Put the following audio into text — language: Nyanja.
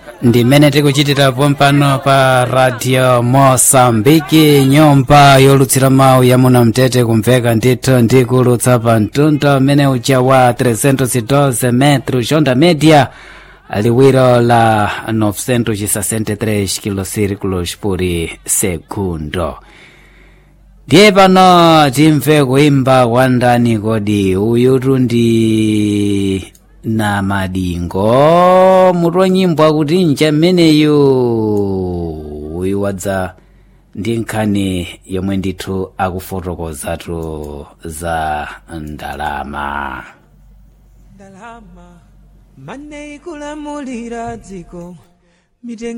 ndi mmene tikuchitirapo mpano pa radio mosambiki nyumba yolutsira mawu ya munamtete kumveka ndithu ndikulutsa pa mtunda mmene uja wa 312 metro onda media liwiro la 963 kilocirculos por segundo ndiye pano timve kuimba kwa ndani kodi uyutu ndi na madingo mutu wa nyimbo akuti nja mmeneyu uyu wadza ndi nkhani yomwe ndithu akufotokozatu za ndalama ndalama mane ikulamulira dziko mitengo